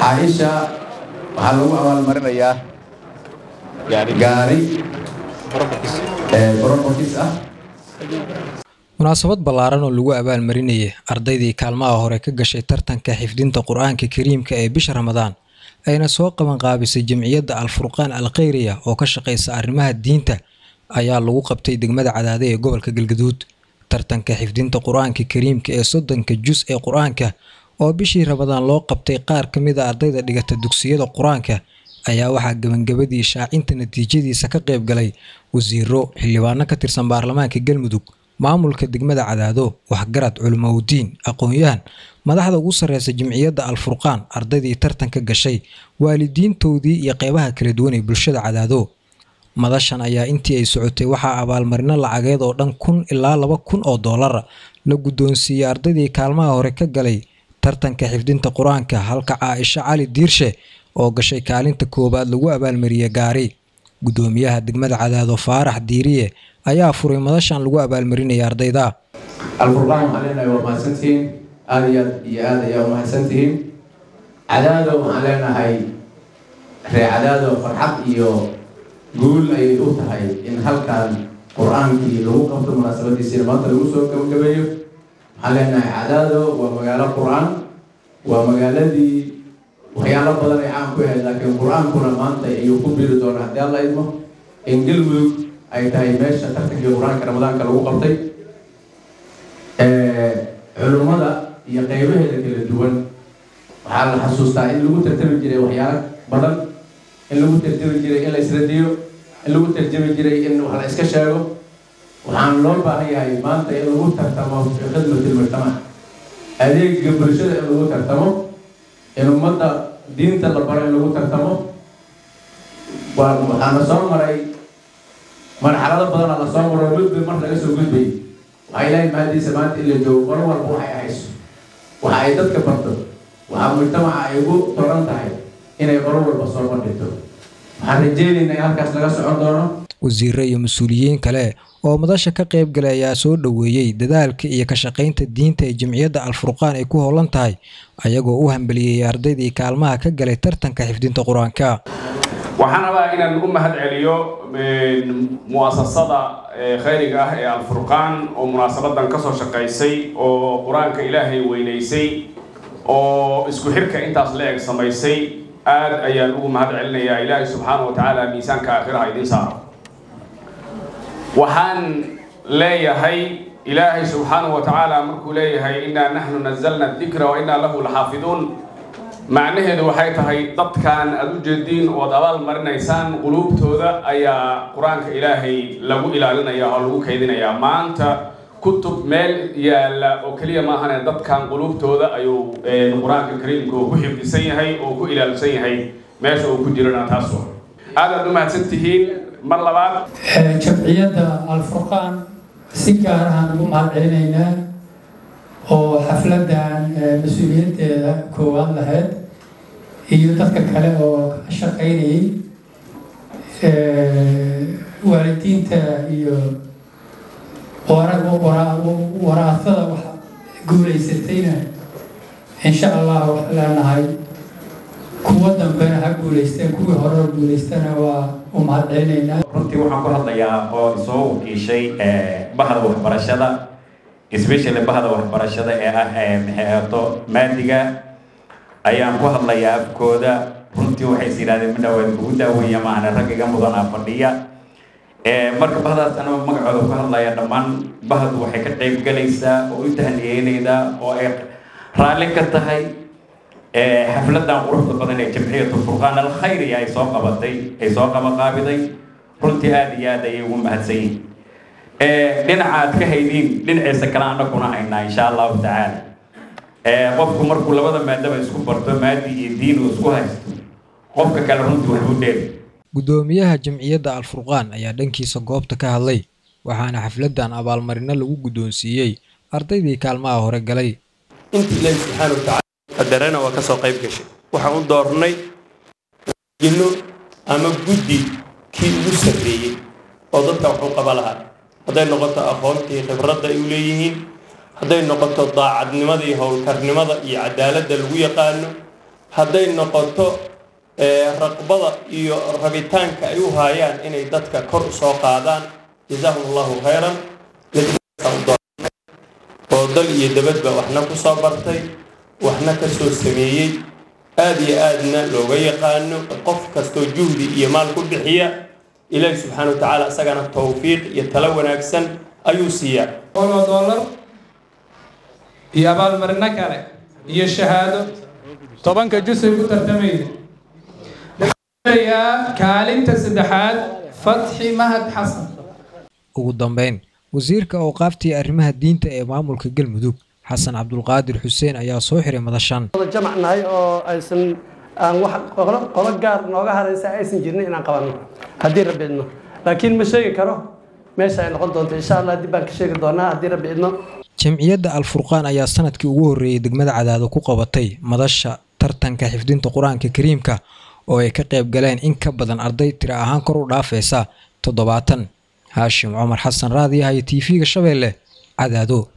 caaisha waxaa lagu abaalmarinayaa gaari brobokis ah munaasabad ballaaran oo lagu abaalmarinayay ardaydii kaalmaha hore ka gashay tartanka xifdinta qur-aanka kariimka ee bisha ramadaan ayna soo qabanqaabisay jamciyadda al-furqaan al khayriya oo ka shaqaysa arrimaha diinta ayaa lagu qabtay degmada cadaade ee gobolka galgaduud tartanka xifdinta qur-aanka kariimka ee soddonka jus ee qur-aanka oo bishii ramadaan loo qabtay qaar ka mid a ardayda dhigata dugsiyada qur-aanka ayaa waxaa gebangabadii shaacinta natiijadiisa ka qayb galay wasiiro xildhibaano ka tirsan baarlamaanka galmudug maamulka degmada cadaado waxgarad culimowdiin aqoon-yahan madaxda ugu sarreysa jamciyadda al-furqaan ardaydii tartanka gashay waalidiintoodii iyo qeybaha kala duwan ee bulshada cadaado madashan ayaa intii ay socotay waxaa abaalmarino lacageed oo dhan kun ilaa laba kun oo doolara la guddoonsiiyey ardaydii kaalmaha hore ka galay tartanka xifdinta qur-aanka halka caaisho cali diirshe oo gashay kaalinta koowaad lagu abaalmariyey gaari guddoomiyaha degmada cadaado faarax diiriye ayaa furay madashan lagu abaalmarinaya ardayda alfurqaan waxaan leenahay waa mahadsantihiin aada iyo aad iyo aad ayaa u mahadsantihiin cadaado waxaan leenahay ree cadaado farxad iyo guul ayay u tahay in halkan qur-aankii lagu qabto munaasabadiisiina maanta lagu soo gabagabeeyo waxaan leenahay cadaado waa magaalo qur-aan waa magaaladii waxyaalo badan ay caan ku ahayd laakiin qur-aankuna maanta ayuu ku biiri doona haddii alla idmo in galmudug ay tahay meesha tartankii qur-aanka ramadaanka lagu qabtay culummada iyo qeybaheeda kala duwan waxaa la xasuustaa in lagu tartami jiray waxyaalo badan in lagu tartami jiray in la isradiyo in lagu tarjami jiray in wax la iska sheego waxaan loo baahan yahay maanta in lagu tartamo fi khidmatil mujtamac adeega bulshada in lagu tartamo in ummadda diinta la baro in lagu tartamo waa waxaana soo maray marxalado badanaa la soo maro gudbi mar laga soo gudbayay waxay leeyihin mahadiisa maanta in la joogo mar walba waxay ahayso waxa ay dadka barto waxaa mujtamaca ay ugu toran tahay inay mar walba soo bandhigto waxaan rajeynaynaa in halkaas laga socon doono wasiiro iyo mas-uuliyiin kale oo madasha ka qayb galay ayaa soo dhoweeyey dadaalka iyo ka shaqaynta diinta ee jamciyadda al-furqaan ay ku howlan tahay ayagoo u hambeliyey ardaydii kaalmaha ka galay tartanka xifdinta qur-aanka waxaan rabaa inaan u mahad celiyo mu'asasada khayriga ah ee al-furqaan oo munaasabadan kasoo shaqaysay oo qur-aanka ilaahay weynaysay oo isku xirka intaas la eg samaysay aad ayaan ugu mahad celinayaa ilaahay subxaana wa tacaala miisaanka aakhiraha idiin saaro waxaan leeyahay ilaahay subxaana wa tacaala markuu leeyahay innaa naxnu nazalna dikra wa innaa lahu laxaafiduun macnaheedu waxay tahay dadkan aada u jeediin ood abaal marinaysaan quluubtooda ayaa qur-aanka ilaahay lagu ilaalinaya oo lagu kaydinayaa maanta kutub meel yaalla oo keliya maahane dadkan quluubtooda ayuu qur-aanka kariimka uu ku xifdisan yahay oo ku ilaalsan yahay meesha uu ku jirana taas wa aadaad u mahadsan tihiin mar labaad jamciyadda al-furqaan si gaar ahaan ugu mahad celinaynaa oo xafladan mas-uuliyadeeda koowaad lahayd iyo dadka kale oo ka shaqaynayay waalidiinta iyo waraasada wax guulaysatayna insha allah waxaa leenahay kuwa dambena ha guulaysteen kuwii horeo guulaystana waa u mahad celinaynaa runtii waxaan ku hadlayaa oo soo wakiishay bahda waxbarashada especially bahda waxbarashada ee ah maxeeto maadiga ayaan ku hadlayaa afkooda runtii waxay is yidhahdeen midhaweed ugu daaweeya maahane rag iga mudanaa fadhiya marka bahdaas anaba magacooda ku hadlaya dhammaan bahdu waxay ka qayb galaysaa oo u tahniyeynaydaa oo ay raalli ka tahay xafladan quruxda badan ee jamciyatu furqaan alkhayri ay soo qabatay ay soo qabaqaabiday runtii aada iyo aad ayay ugu mahadsan yihin dhinaca aad ka haydiin dhinaciisa kale anaguna haynaa insha allahu tacaala qofku markuu labada maadaba isku barto maadi iyo diin uu isku haysto qofka kale runtii waxbuu dheeri guddoomiyaha jamciyadda al-furqaan ayaa dhankiisa goobta ka hadlay waxaana xafladan abaalmarino lagu guddoonsiiyey ardaydii kaalmaha hore galay intii ilaahi subxaana watacaala qadarana waa ka soo qayb gashay waxaan u doornay jinno ama guddi kii ugu sarreeyey oo dadka wax u qaba lahaa hadday noqoto aqoontii khibradda ay u leeyihiin hadday noqoto daacadnimada iyo howlkarnimada iyo cadaaladda lagu yaqaano hadday noqoto raqbada iyo rabitaanka ay u haayaan inay dadka kor u soo qaadaan jazaahum allahu khayran oo dal iyo dabadba waxna ku soo bartay waxna ka soo sameeyey aada iyo aadna looga yaqaano qof kastoo juhdi iyo maal ku bixiya ilaahi subxaana wa tacaala isagana towfiiq iyo talo wanaagsan ayuu siiyaa boqoloo dollar iyo abaalmarino kale iyo shahaado tobanka jusay ku tartamayda kaalinta saddexaad fatxi mahad xasan ugu dambeyn wasiirka awqaaftii arrimaha diinta ee maamulka galmudug xasan cabdulqaadir xuseen ayaa soo xiray madashan jamac nahay oo aysan aan wax qolo gaar nooga haraysa aysan jirnin inaan qabanno haddii rabbi idno laakiin ma sheegi karo meesha ay noqon doonto insha allah dib baan ka sheegi doonaa haddii rabbi idno jamciyadda alfurqaan ayaa sanadkii ugu horreeyey degmada cadaado ku qabatay madasha tartanka xifdinta qur-aanka kariimka oo ay ka qayb galeen in ka badan arday tira ahaan kor u dhaafaysa toddobaatan haashim cumar xasan raadiyaha iyo t v-ga shabeelle cadaado